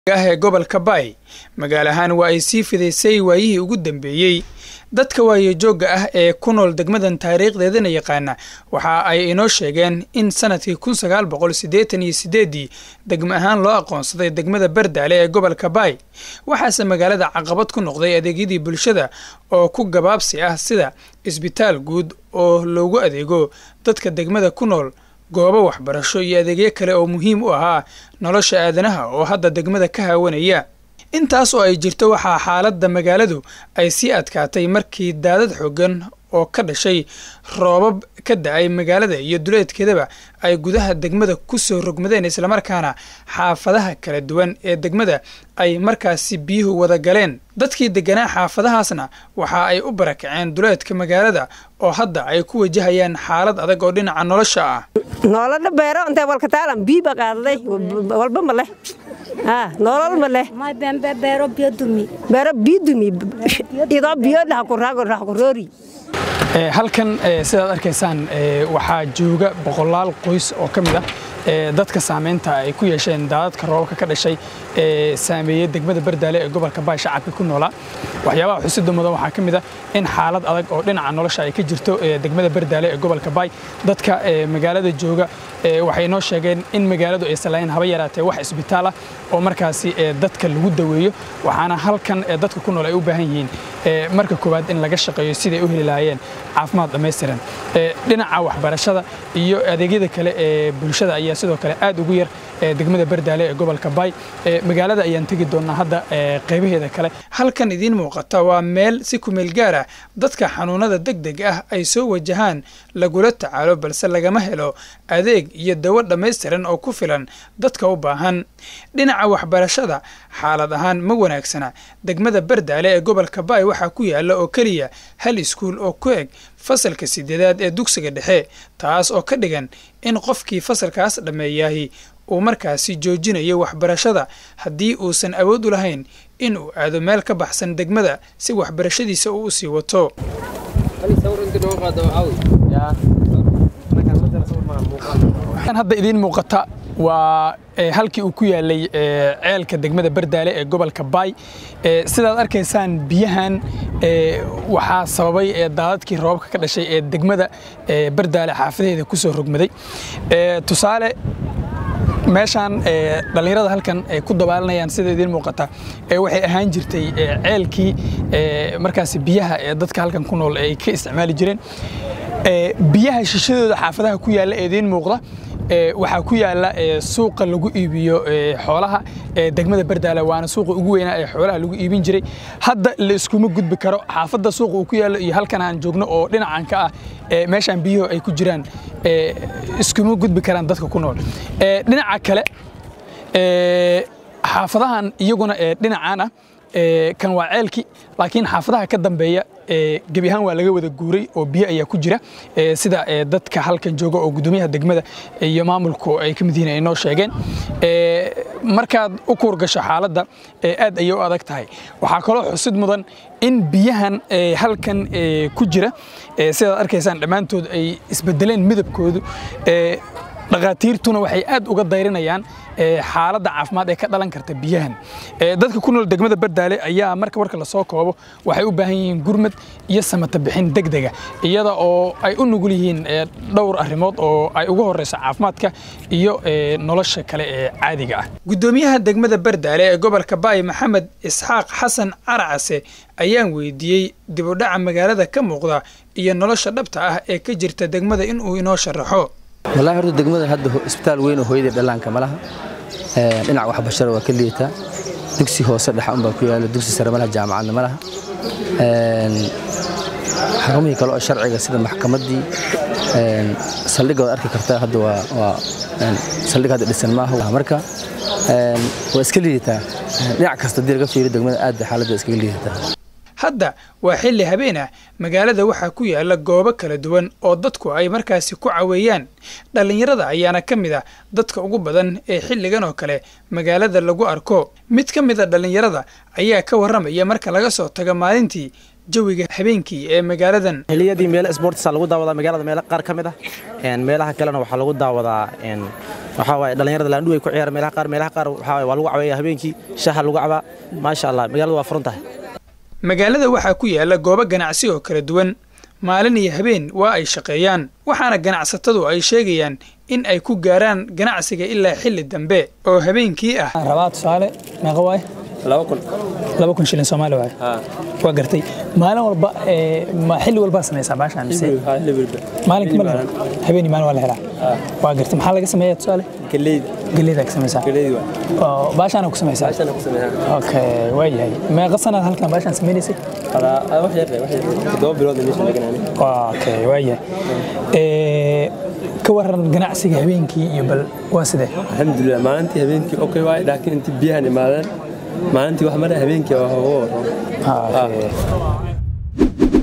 ah ee gobolka baay magaalo ahaan waa ay sii fidaysay waayihii ugu dambeeyey dadka waayejoogga ah ee ku nool degmadan taariikhdeedana yaqaana waxa ay inoo sheegeen in sanadkii kun sagaal boqol siddeetan iyo siddeeddii degmo ahaan loo aqoonsaday degmada bardaale ee gobolka baay waxaase magaalada caqabad ku noqday adeegyadii bulshada oo ku gabaabsi ah sida isbitaal guud oo loogu adeego dadka degmada ku nool goobo waxbarasho iyo adeegyo kale oo muhiim u ahaa nolosha aadanaha oo hadda degmada ka haawanaya intaas oo ay jirto waxaa xaaladda magaaladu ay sii adkaatay markii daadad xooggan oo ka dhashay roobab ka da-ay magaalada iyo duleedkeedaba ay gudaha degmada ku soo rogmadeen islamarkaana xaafadaha kala duwan ee degmada ay markaasi biyuhu wada galeen dadkii degganaa xaafadahaasna waxa ay u barakaceen duleedka magaalada oo hadda ay ku wajahayaan xaalad adag oo dhinaca nolosha ah nolodha beero intee walkataalan biiba qaadaday walba ma leh nolol ma leh beero biyodumi beero biyodumi idoo biyo dhaxkuroori halkan sidaad arkaysaan waxaa jooga boqolaal qoys oo ka mid ah dadka saameynta ay ku yeesheen daadadka roobabka ka dhashay ee saameeyey degmada bardaale ee gobolka baay shacabka ku noolaa waxyaabaha xusida mudan waxaa ka mid ah in xaalad adag oo dhinaca nolosha ay ka jirto degmada bardaale ee gobolka baay dadka magaalada jooga waxay noo sheegeen in magaaladu aysan lahayn haba yaraatee wax isbitaal ah oo markaasi dadka lagu daweeyo waxaana halkan dadka ku nool ay u baahan yihiin marka koowaad in laga shaqeeyo siday u heli lahaayeen caafimaad dhammaystiran dhinaca waxbarashada iyo adeegyada kale ee bulshada ayaa sidoo kale aad ugu yar degmada bardaale ee gobolka baay magaalada ayaan tegi doonaa hadda qaybaheeda kale halkan idiin muuqata waa meel si kumeel gaar ah dadka xanuunada deg deg ah ay soo wajahaan lagula tacaalo balse lagama helo adeeg iyo dawo dhammaystiran oo ku filan dadka u baahan dhinaca waxbarashada xaalad ahaan ma wanaagsana degmada bardaale ee gobolka baay waxaa ku yaala oo keliya hal iskuul oo ku eg fasalka sideedaad ee dugsiga dhexe taas oo ka dhigan in qofkii fasalkaas dhammeeyaahi uu markaasi joojinayo waxbarashada haddii uusan awood u lahayn in uu aado meel ka baxsan degmada si waxbarashadiisa uu u sii wato hadda idiin muuqata waa halkii uu ku yaalay ceelka degmada bardaale ee gobolka baay sidaad arkaysaan biyahan waxaa sababay daadadkii roobabka ka dhashay ee degmada bardaale xaafadeeda ku soo rogmaday tusaale meeshaan dhallinyarada halkan ay ku dabaalanayaan sida idiin muuqata waxay ahaan jirtay ceelkii markaasi biyaha ee dadka halkan ku nool ay ka isticmaali jireen biyaha shishadooda xaafadaha ku yaalla ee idiin muuqda waxaa ku yaala suuqa lagu iibiyo xoolaha degmada bardaale waana suuqa ugu weynaa ee xoolaha lagu iibin jiray hadda la iskuma gudbi karo xaafadda suuqa uu ku yaalo iyo halkan aan joogno oo dhinacan ka ah meeshaan biyuhu ay ku jiraan iskuma gudbi karaan dadka ku nool dhinaca kale xaafadahan iyaguna dhinacan ah kan waa ceelki laakiin xaafadaha ka dambeeya gebi ahaan waa laga wada guuray oo biyo ayaa ku jira sida dadka halkan jooga oo gudoomiyaha degmada iyo maamulku ay ka mid yihiin ay noo sheegeen markaad u kuurgasho xaaladda aad ayay u adag tahay waxaa kaloo xusid mudan in biyahan halkan ku jira sidaad arkaysaan dhammaantood ay isbedeleen midabkoodu dhakhaatiirtuna waxay aad uga dayrinayaan xaaladda caafimaad ee ka dhalan karta biyahan dadka ku nool degmada bardaale ayaa marka warka lasoo koobo waxay u baahan yihiin gurmad iyo samata bixin degdega iyada oo ay u nugul yihiin dhowr arrimood oo ay ugu horeyso caafimaadka iyo nolosha kale ee caadiga ah gudoomiyaha degmada bardaale ee gobolka baay maxamed isxaaq xasan caracase ayaan weydiiyey dibudhaca magaalada ka muuqda iyo nolosha dhabta ah ee ka jirta degmada inuu inoo sharaxo wallahi horta degmada hadda isbitaal weyn oo hooyadii dhallaanka ma laha dhinac waxbarashada waa ka liitaa dugsi hoose dhexa unbaa ku yaala dugsi sare ma laha jaamacadna ma laha xarumihii kale oo sharciga sida maxkamaddii saldhigga waad arki kartaa hadda waa saldhig hadda dhisan maaha marka waa iska liidataa dhinac kasta haddii laga fiiriyo degmada aad bay xaaladda iskaga liidataa hadda waa xilli habeen ah magaalada waxaa ku yaala goobo kala duwan oo dadku ay markaasi ku caweeyaan dhallinyarada ayaana ka mid ah dadka ugu badan ee xilligan oo kale magaalada lagu arko mid ka mid a dhallinyarada ayaa ka warramaya marka laga soo tago maalintii jawiga habeenkii ee magaaladan xilliyadii meelo sportsa lagu daawadaa magaalada meelo qaar ka mid ah meelaha kalena waxaa lagu daawadaa waxaa waaye dhallinyarada laandhuw ay ku ciyaara meelaha qaar meelaha qaar waxaa waaye waa lagu caweeya habeenkii shaha lagu cabaa maasha allah magaalada waa furan tahay magaalada waxaa ku yaala goobo ganacsi oo kala duwan maalin iyo habeen waa ay shaqeeyaan waxaana ganacsatadu ay sheegayaan in ay ku gaaraan ganacsiga ilaa xilli dambe oo habeenkii ah rabaa tusaale meeqa waay laba kun shilin soomaali waay waa gartay maalin walba ma xilli walbaa samaysaa baashaan mise maalinka ma la helo habeeni maalin waa la helaa waa gartay maxaa laga sameeyaa tusaale galleyda galleydaa ka samaysaa baashaana ku samaysaa okay waa yahay meeqa sanaad halkan baashaan sameynaysay okay waa yahay ka waran ganacsiga habeenkii iyo bal waa sidee alxamdulilah maalintii habeenkii okay waay laakiin intii biyahan imaadeen maalintii wax mara habeenkii waa hogo